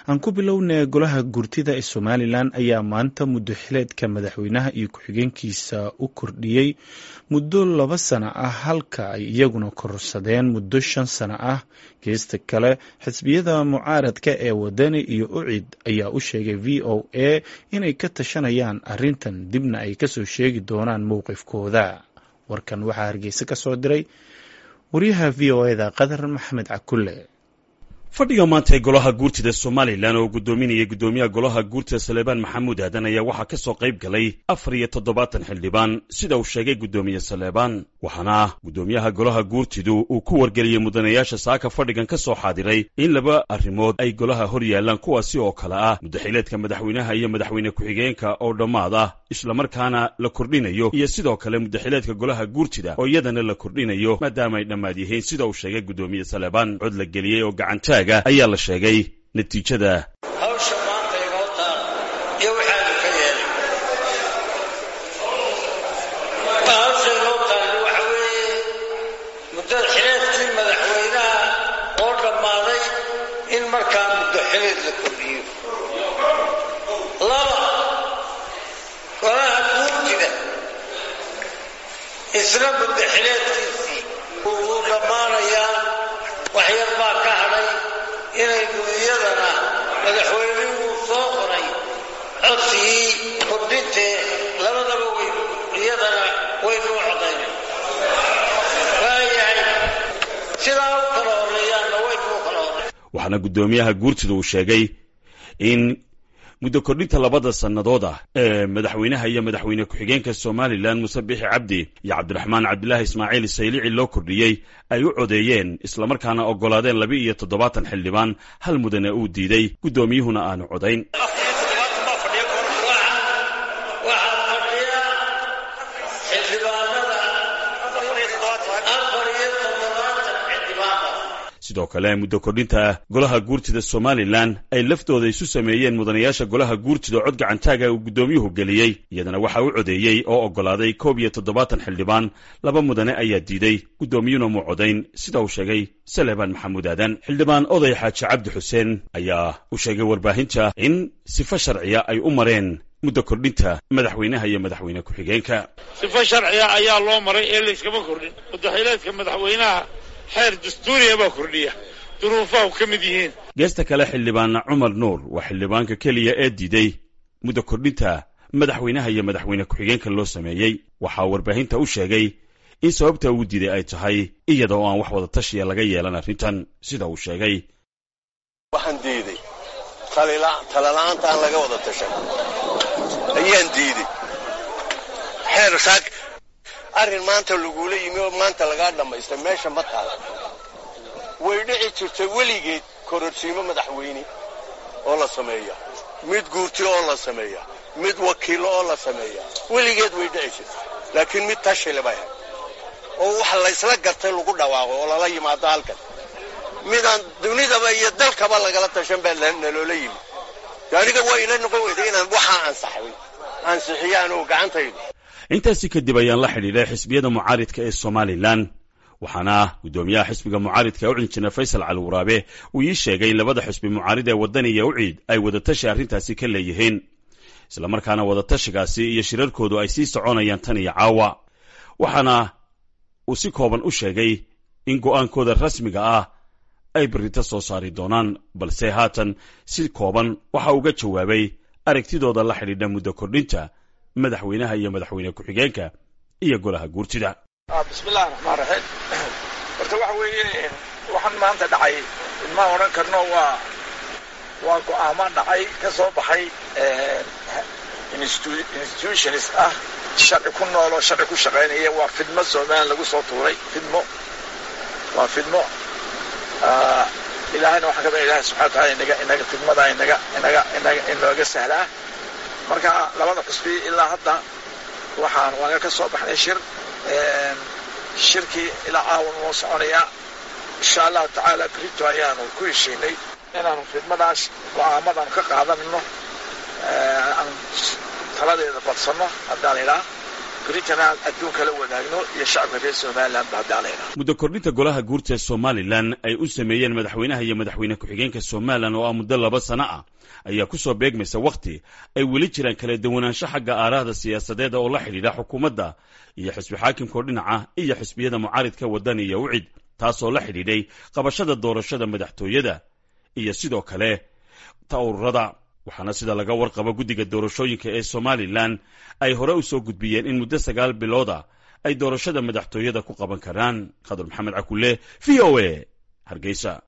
aan ku bilownay golaha gurtida ee somalilan ayaa maanta muddo xileedka madaxweynaha iyo ku-xigeenkiisa u kordhiyey muddo laba sano ah halka ay iyaguna kororsadeen muddo shan sano ah geesta kale xisbiyada mucaaradka ee wadani iyo ucid ayaa u sheegay v o a inay ka tashanayaan arrintan dibna ay kasoo sheegi doonaan mowqifkooda warkan waxaa hargeysa ka soo diray waryaha v o eda qadar maxamed cakulle fadhiga maanta ee golaha guurtida somalilan oo guddoominaya guddoomiyaha golaha guurtida saleebaan maxamuud aadan ayaa waxaa ka soo qayb galay afar iyo toddobaatan xildhibaan sida uu sheegay guddoomiye saleebaan waxaana guddoomiyaha golaha guurtidu uu ku wargeliyey mudanayaasha saaka fadhigan ka soo xaadiray in laba arrimood ay golaha hor yaallaan kuwaasi oo kale ah muddaxileedka madaxweynaha iyo madaxweyne ku-xigeenka oo dhammaad ah islamarkaana la kordhinayo iyo sidoo kale muddaxileedka golaha guurtida oo iyadana la kordhinayo maadaama ay dhammaad yihiin sida uu sheegay guddoomiye saleebaan cod la geliyey oo gacantaag ayaa la sheegay natiijada hawsha maanta inoo taal iyo waxaanu ka yeelay hawsha inoo taalli waxa weeye muddada xileedkii madaxweynaha oo dhammaaday in markaa muddo xileed la kordhiyo laba golaha guurtida isna muddo xileedkiisii wuu dhammaanayaa waxyar baa ka hadhay inaynu iyadana madaxweynihuu soo qoray codsigii kordhintee labadaba waynu iyadana waynu u codaynay waayahay sidaa u kala horreeyaanna waynu u kala horrey waxaana guddoomiyaha guurtida uu sheegay in muddo kordhinta labada sannadood ah ee madaxweynaha iyo madaxweyne ku-xigeenka somalilan muse bixi cabdi iyo cabdiraxmaan cabdilaahi ismaaciil saylici loo kordhiyey ay u codeeyeen islamarkaana oggolaadeen laba iyo toddobaatan xildhibaan hal mudane uu diiday guddoomiyuhuna aanu codayn waxaa fadhiya xildhibaanada afar iyo toddobaatan xildhibaana sidoo kale muddo kordhinta golaha guurtida somalilan ay laftooda isu sameeyeen mudanayaasha golaha guurtida cod gacantaaga uu guddoomiyuhu geliyey iyadana waxaa u codeeyey oo oggolaaday koob iyo toddobaatan xildhibaan laba mudane ayaa diiday guddoomiyuna muu codayn sida uu sheegay saleebaan maxamuud aadan xildhibaan oday xaaji cabdi xuseen ayaa u sheegay warbaahinta in sifo sharciya ay u mareen muddo kordhinta madaxweynaha iyo madaxweyne ku-xigeenka sifo sharciya ayaa loo maray ee layskama kordhin muddaxileedka madaxweynaha xeer dastuuriya baa kordhiya duruufahu ka mid yihiin geesta kale xildhibaanna cumar nuur waa xildhibaanka keliya ee diiday muddo kordhinta madaxweynaha iyo madaxweyne ku-xigeenka loo sameeyey waxaa warbaahinta u sheegay in sababta uu diiday ay tahay iyada oo aan wax wada tashiya laga yeelan arrintan sida uu sheegay waxaan diiday talala'aanta aan laga wada tashan ayaan diiday xeer saak arrin maanta lagula yimi oo maanta lagaa dhammaystay meesha ma taala way dhici jirtay weligeed kororsiimo madaxweyne oo la sameeya mid guurti oo la sameeya mid wakiilo oo la sameeya weligeed way dhici jirtay laakiin mid tashile bay ahayd oo wax laysla gartay lagu dhawaaqo oo lala yimaado halkan midaan dunidaba iyo dalkaba lagala tashan baa naloola yimi aniga waa ila noqon weyday inaan waxaa ansaxay ansixiyaan oo gacantaydu intaasi kadib ayaan la xidhiidhay xisbiyada mucaaridka ee somalilan waxaana guddoomiyaha xisbiga mucaaridka u injineer faysal cali waraabe uu ii sheegay in labada xisbi mucaarid ee waddani iyo uciid ay wadatashi arrintaasi ka leeyihiin islamarkaana wadatashigaasi iyo shirarkoodu ay sii soconayaan tan iyo caawa waxaana uu si kooban u sheegay in go'aankooda rasmiga ah ay berrito soo saari doonaan balse haatan si kooban waxa uga jawaabay aragtidooda la xidhiidha muddo kordhinta madaxweynaha iyo madaxweyne ku-xigeenka iyo golaha guurtida bismillahi raxmaan raxiim horta waxa weeye waxaan maanta dhacay ma odhan karno waa waa go'aamo dhacay ka soo baxay institutions ah sharci ku nooloo sharci ku shaqaynaya waa fidmo somalilan lagu soo tuuray fidmo waa fidmo ilaahayna waxaan ka baa ilahay subxana wataala inaga inaga fidmada inaga inaga inaga inooga sahlaa marka labada xusbi ilaa hadda waxaan waaga ka soo baxnay shir shirkii ilaa caawan noo soconayaa insha allahu tacaala brito ayaanu ku heshiinay inaanu fidmadaas go'aamadan ka qaadanno aan taladeeda badsanno haddaan idhaa britana adduunka la wadaagno iyo shacabka reer somalilan ba hadaalayna muddo kordhinta golaha guurta ee somalilan ay u sameeyeen madaxweynaha iyo madaxweyne ku-xigeenka somalilan oo ah muddo laba sano ah ayaa ku soo beegmaysa wakhti ay weli jiraan kala duwanaansho xagga aaraahda siyaasadeed oo la xidhiidha xukuumadda iyo xisbi xaakimkao dhinaca iyo xisbiyada mucaaridka waddan iyo wicid taasoo la xidhiidhay qabashada doorashada madaxtooyada iyo sidoo kale ta ururada waxaana sida laga warqabo guddiga doorashooyinka ee somalilan ay hore u soo gudbiyeen in muddo sagaal bilooda ay doorashada madaxtooyada ku qaban karaan khadar maxamed cakulle v o a hargeysa